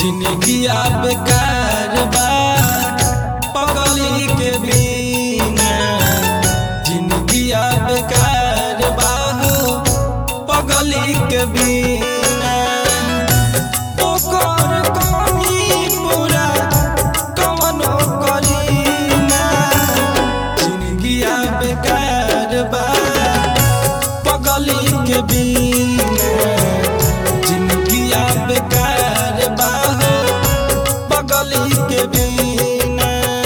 जिंदगिया बेकार बा पगली के बिना जिंदगिया बेकार बा हो पगली के बिना ओकर कमी पूरा कवनो करीना जिंदगिया बेकार बा पगली के बिना जिंदगिया बेकार बा हो पगली के बिना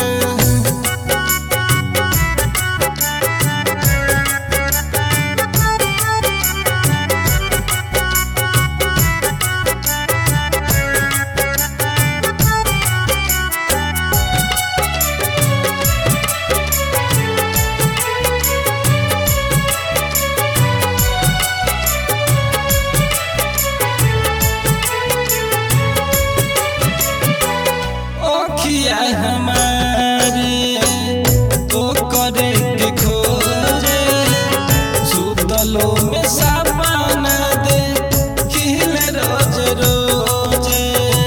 ओखिया हमारे तो करे के खोजे सुतलो में सपना दे खिले रोज रोजे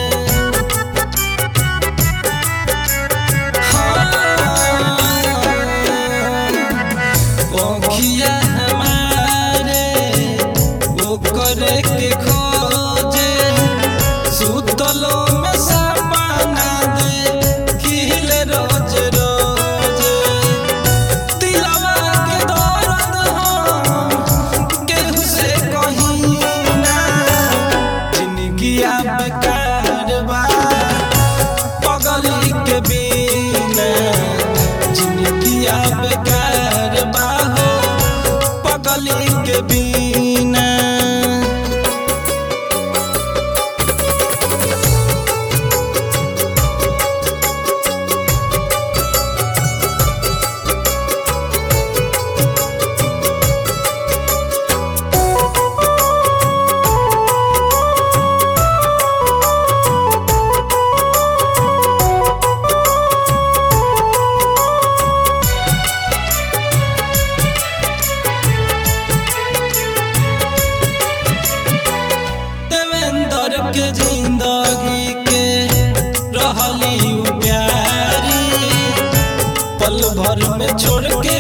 हाँ, ओखिया हमारे वो करे के खोजे सुतलो में सपना दे खिले रोज रोज दिलवा के दर्द हम केहू से कहीं ना जिंदगिया बेकार बा पगली के बिना जिंदगिया बेकार बा हो पगली के बिना देवेंद्र के जिंदगी के रहली उ प्यारी पल भर में छोड़ के